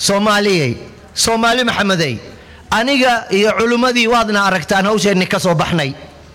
soomaaliyey soomaali maxamedey aniga iyo culimmadii waadna aragtaan hawsheenni ka soo baxnay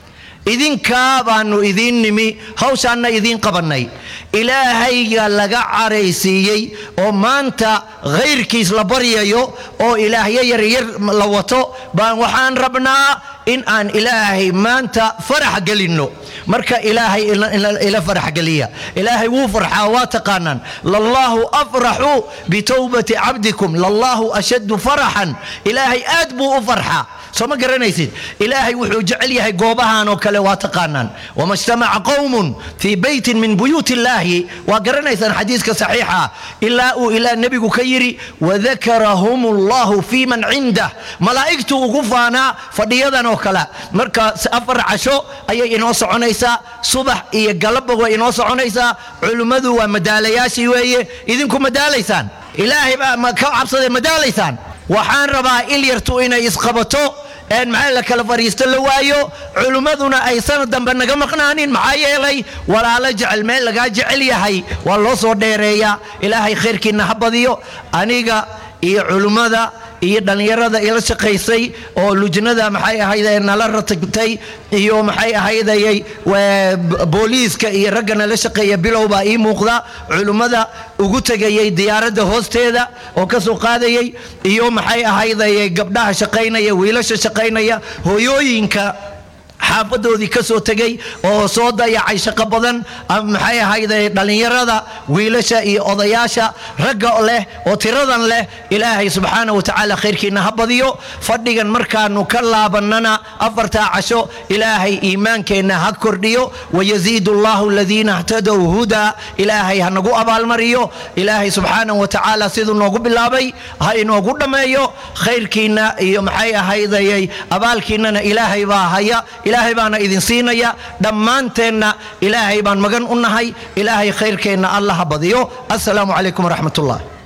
idinkaa baanu idiin nimi hawshaanna idiin qabannay ilaahayga laga caraysiiyey oo maanta khayrkiis la baryayo oo ilaahyo yaryar la wato baan waxaan rabnaa in aan ilaahay maanta farax gelinno marka ilaahay ila farax geliya ilaahay wuu farxaa waa taqaanaan lallahu afraxu bitowbati cabdikum lallahu ashaddu faraxan ilaahay aad buu u farxaa soo ma garanaysid ilaahay wuxuu jecel yahay goobahan oo kale waa taqaanaan wama ijtamaca qowmun fii beytin min buyuuti illaahi waa garanaysaan xadiiska saxiixa ilaa uu ilaa nebigu ka yidhi wadakarahum allahu fii man cindah malaa'igtu ugu faanaa fadhiyadan oo kale marka afar casho ayay inoo soconaysaa subax iyo galabba way inoo soconaysaa culimmadu waa madaalayaashii weeye idinku madaalaysaan ilaahay baa ka cabsaday madaalaysaan waxaan rabaa il yartu inay isqabato een maxaa la kala fariisto la waayo culimmaduna ay sanad dambe naga maqnaanin maxaa yeelay walaalo jecel meel lagaa jecel yahay waa loo soo dheereeyaa ilaahay khayrkiinna ha badiyo aniga iyo culimmada iyo dhallinyarada ila shaqaysay oo lujnada maxay ahayde nala ratagtay iyo maxay ahaydayay booliiska iyo ragga nala shaqeeya bilow baa ii muuqda culimmada ugu tegayay diyaaradda hoosteeda oo ka soo qaadayay iyo maxay ahaydayay gabdhaha shaqaynaya wiilasha shaqaynaya hooyooyinka xaafadoodii ka soo tegay oo soo dayacay shaqo badan maxay ahayde dhallinyarada wiilasha iyo odayaasha ragga leh oo tiradan leh ilaahay subxaana wa tacaala khayrkiina ha badiyo fadhigan markaanu ka laabannana afartaa casho ilaahay iimaankeenna ha kordhiyo wayaziidu allahu aladiina htadow hudaa ilaahay ha nagu abaalmariyo ilaahay subxaana wa tacaala siduu noogu bilaabay ha inoogu dhammeeyo khayrkiinna iyo maxay ahaydayay abaalkiinnana ilaahay baa haya ilaahay baana idin siinaya dhammaanteenna ilaahay baan magan u nahay ilaahay khayrkeenna allah ha badiyo assalaamu calaykum waraxmat ullah